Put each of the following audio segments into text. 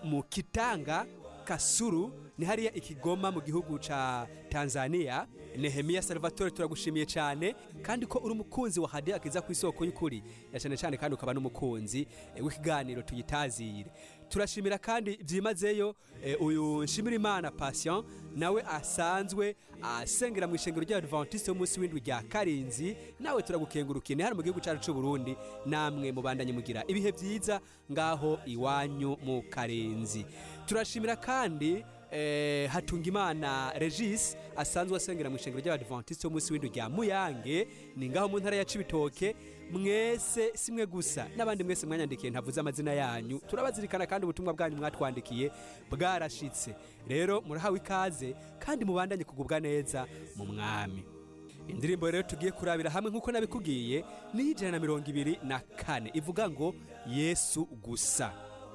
mu kitanga kasuru ni hariya ikigoma mu gihugu ca tanzania nehemiya salvatore turagushimiye cyane kandi ko uri umukunzi wa hadiya akiza ku isoko y'ukuri na cyane cyane kandi ukaba n'umukunzi eh, w'ikiganiro tuyitazire turashimira kandi byimazeyo eh, uyu nshimirimana patient nawe asanzwe asengera mu ishengero ry'abadventiste y'umunsi w'indwi rya karinzi nawe turagukengurukiye ni hano mu gihugu cyacu cy'u burundi namwe mubandanye mugira ibihe byiza ngaho iwanyu mu karenzi turashimira kandi eh, hatungimana regis asanzwe asengera mu ishengero ry'abadventiste y'umunsi w'indwi rya muyange ni ngaho mu ntara ya cibitoke mwese simwe gusa n'abandi mwese mwanyandikiye ntavuze amazina yanyu turabazirikana kandi ubutumwa bwanyu mwatwandikiye bwarashitse rero murahawe ikaze kandi mubandanye kugubwa neza mu mwami indirimbo rero tugiye kurabira hamwe nk'uko nabikubwiye ni ijana na mirongo ibiri na kane ivuga ngo yesu gusa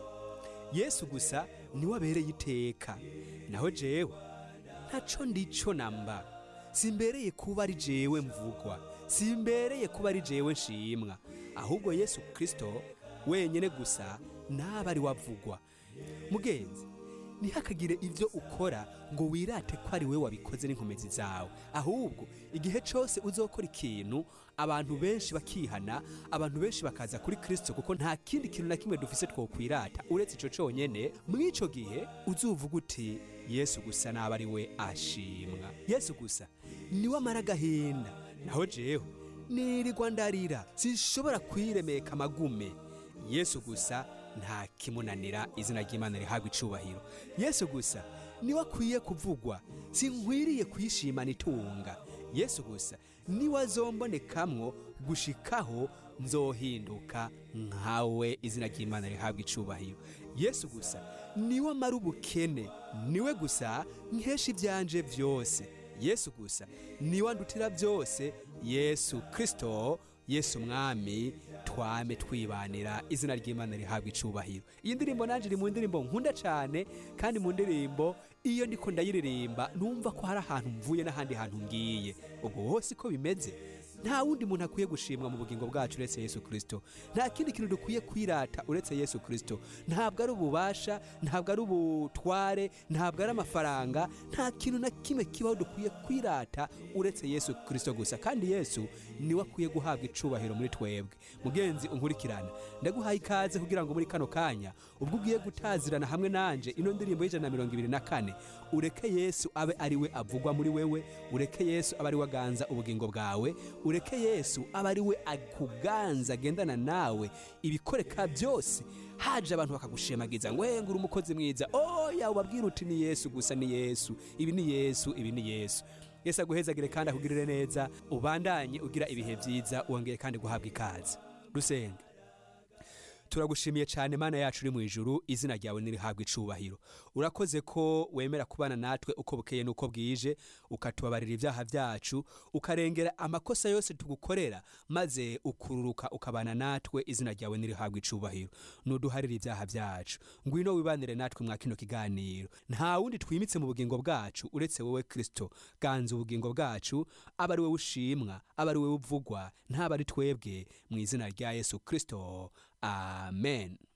yesu gusa niwe abereye iteka naho jewe ntaco ndico namba simbereye kuba ari jewe mvugwa simbereye kuba ari jewe nshimwa ahubwo yesu kristo wenyene gusa naba ari wavugwa mugenzi ntihakagire ibyo ukora ngo wirate ko ari we wabikoze n'inkomezi zawe ahubwo igihe cyose uzokora ikintu abantu benshi bakihana abantu benshi bakaza kuri kirisito kuko nta kindi kintu na kimwe dufise twokwirata uretse icyo cyonyine mw'icyo gihe uzuvuga uti yesu gusa naba ari we ashimwa yesu gusa niwe amara agahinda naho jewe nirirwa ndarira sinshobora kwiremeka amagume yesu gusa nta kimunanira izina ry'imana rihabwa icubahiro yesu gusa niwe akwiye kuvugwa sinkwiriye kwishimana itunga yesu gusa niwe azombonekamwo gushikaho nzohinduka nkawe izina ry'imana rihabwa icubahiro yesu gusa niwe amara ubukene niwe gusa nkesha ibyanje byose yesu gusa niwe andutira byose yesu kristo yesu mwami twame twibanira izina ry'imana rihabwa icubahiro iyi ndirimbo nanjye iri mu ndirimbo nkunda cyane kandi mu ndirimbo iyo ndiko ndayiririmba numva ko hari ahantu mvuye n'ahandi hantu ngiye ubwo hose ko bimeze nta wundi muntu akwiye gushimwa mu bugingo bwacu uretse yesu kirisito nta kindi kintu dukwiye kwirata uretse yesu kirisito ntabwo ari ububasha ntabwo ari ubutware ntabwo ari amafaranga nta kintu na kimwe kibaho dukwiye kwirata uretse yesu kirisito gusa kandi yesu niwe akwiye guhabwa icubahiro muri twebwe mugenzi unkurikirana ndaguhaye ikaze kugira ngo muri kano kanya ubwo ugiye gutazirana hamwe nanje ino ndirimbo y'ijana na mirongo ibiri na kane ureke yesu abe ari we avugwa muri wewe ureke yesu abe ari we aganza ubugingo bwawe ureke yesu abe ari we akuganza agendana nawe ibikoreka byose haje abantu bakagushemagiza ngo ngura umukozi mwiza oya ubabwira uti ni yesu gusa ni yesu ibi ni yesu ibi ni yesu yesu aguhezagire kandi akugirire neza ubandanye ugira ibihe byiza wongeye kandi guhabwa ikaze dusenge turagushimiye cyane mana yacu uri mu ijuru izina ryawe nirihabwa icubahiro urakoze ko wemera kubana natwe uko bukeye n'uko bwije ukatubabarira ibyaha byacu ukarengera amakosa yose tugukorera maze ukururuka ukabana natwe izina ryawe nirihabwa icubahiro nuduharira ibyaha byacu ngwino wibanire natwe mwa kino kiganiro nta wundi twimitse mu bugingo bwacu uretse wowe kirisito ganza ubugingo bwacu aba ari wowe ushimwa aba ari wowe uvugwa ntaba ari twebwe mu izina rya yesu kirisito amen